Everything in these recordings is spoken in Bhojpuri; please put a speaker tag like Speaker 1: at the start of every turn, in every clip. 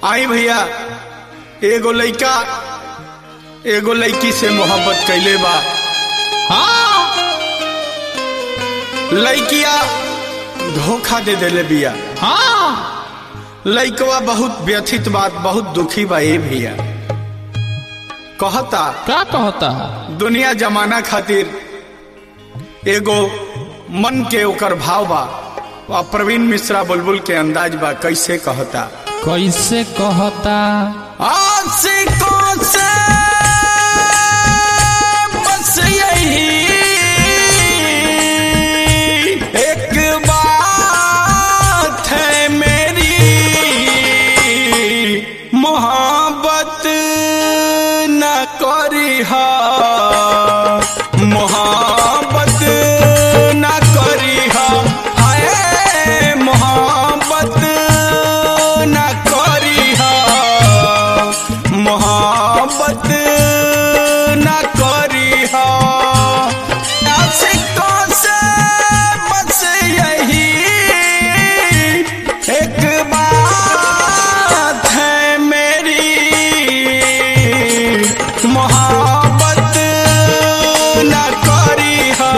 Speaker 1: आई भैया एगो लइका एगो लड़की से मोहब्बत कैले बा
Speaker 2: हाँ
Speaker 1: लड़किया धोखा दे देले बिया
Speaker 2: हाँ
Speaker 1: लइकवा बहुत व्यथित बात बहुत दुखी बा ए भैया कहता
Speaker 2: क्या कहता
Speaker 1: दुनिया जमाना खातिर एगो मन के ओकर भाव बा आ प्रवीण मिश्रा बुलबुल के अंदाज बा कैसे कहता
Speaker 2: कैसे कहता
Speaker 1: आशिकों से बस यही एक बात है मेरी मोहब्बत न करी मोहब्बत न करी हाय मोहब्बत न करी मोहब्बत न करी आशिकों से बस यही एक बात है मेरी मोहब्बत न करी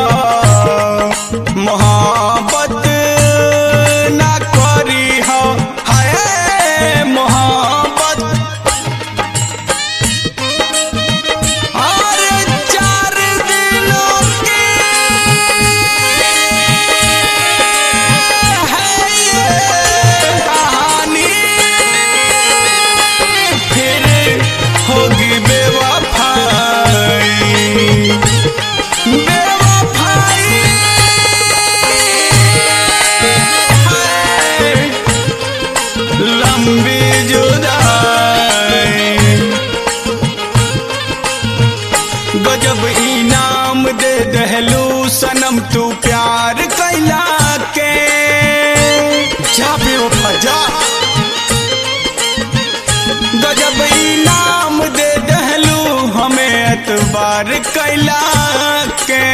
Speaker 1: मोहब्बत न करी हाय मोहब्बत और चार दिनों की है ये कहानी फिर होगी बेवफाई बेवफाई है लंबी जुदाई गजब इनाम दे दहलू सनम तू प्यार कैला के जा बेवफा जा गजब इनाम दे दहलू हमें एतबार कैला के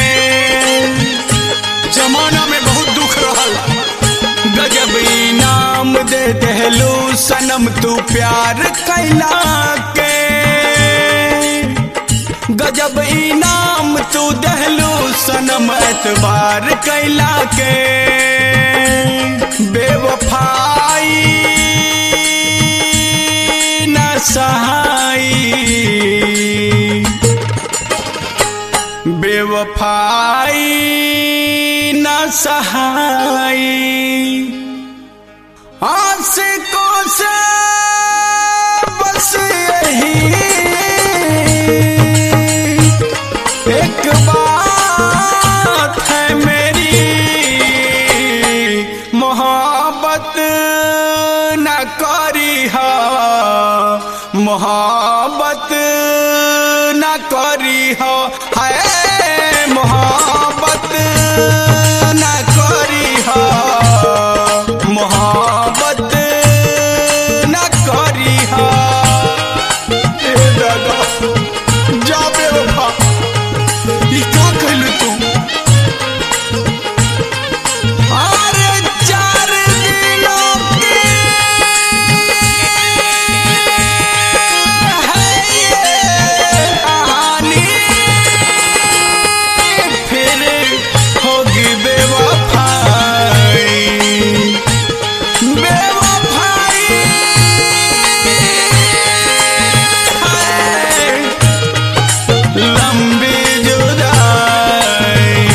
Speaker 1: जमाना में बहुत दुख रहल गजब इनाम दे दहलू सनम तू प्यार कैला के गजब इनाम तू दहलू सनम एतबार कैला के बेवफाई न सहाई बेवफाई न सहाई आशिकों से बस यही एक बात है मेरी मोहब्बत न करी मोहब्बत न करी है मोहब्बत न करी मोहब्बत न करी ए दादा जा बेवफा ई का कहलू तू अरे चार दिनों की है ये कहानी फिर होगी बेवफाई बेवफाई है लंबी जुदाई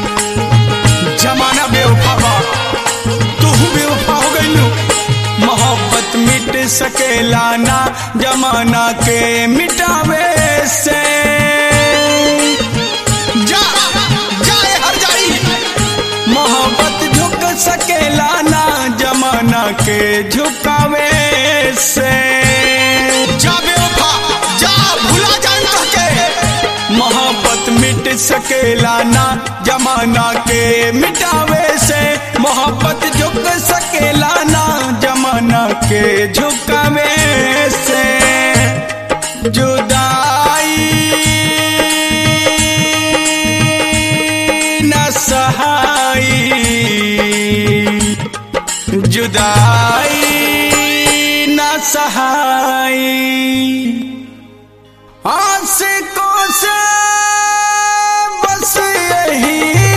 Speaker 1: जमाना बेवफा बा तू बेवफा हो गइलू मोहब्बत मिट सकेला ना जमाना के मिटावे से जा जाए हर जाई मोहब्बत झुक सकेला ना जमाना के झुकावे से जा बेवफा जा भुला जान के मोहब्बत मिट सकेला ना जमाना के मिटावे से मोहब्बत झुक सकेला ना जमाना के झुकावे से जुदाई न सहाई जुदाई न सहाई आशिकों से बस यही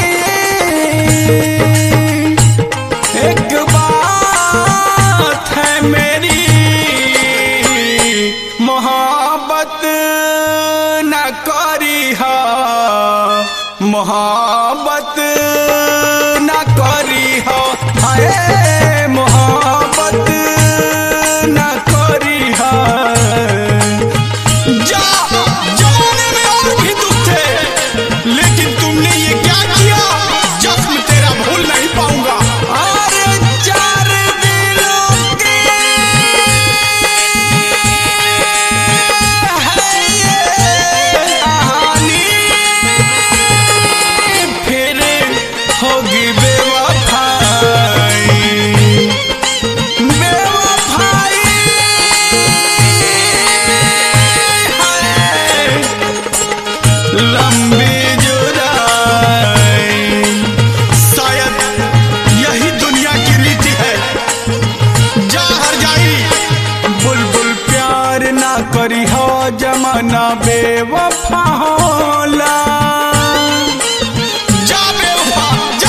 Speaker 1: एक बात है मेरी मोहब्बत न करी हा मोहब्बत न करी हा हाय मोहब्बत न करी हा जा जमाने में और भी दुख थे लेकिन तुमने ये क्या किया जख्म तेरा भूल नहीं पाऊंगा अरे चार दिनों की है ये कहानी फिर होगी बेवफाई बेवफाई है लंबी जुदाई शायद यही दुनिया की रीति है जा हर जाई बुलबुल प्यार ना करी हो जमाना बेवफा होला जा बेवफा जा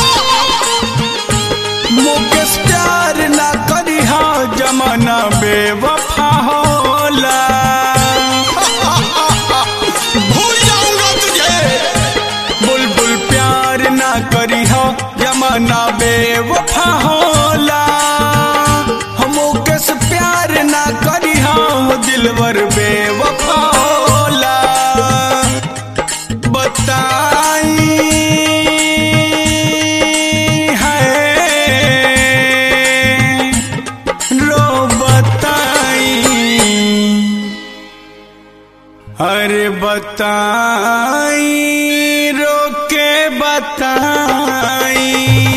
Speaker 1: मुकेश प्यार ना करी हो जमाना बेवफा होला भूल जाऊंगा तुझे बुलबुल प्यार ना करी हो जमाना बेवफा होला हम किस प्यार ना करी हो दिलवर बेवफा होला बताई है रो बताई अरे बताई रोके बताई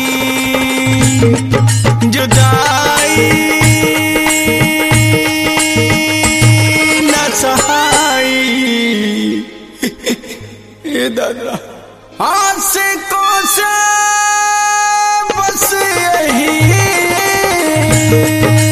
Speaker 1: जुदाई न सहाई ये दादा आशिकों से बस यही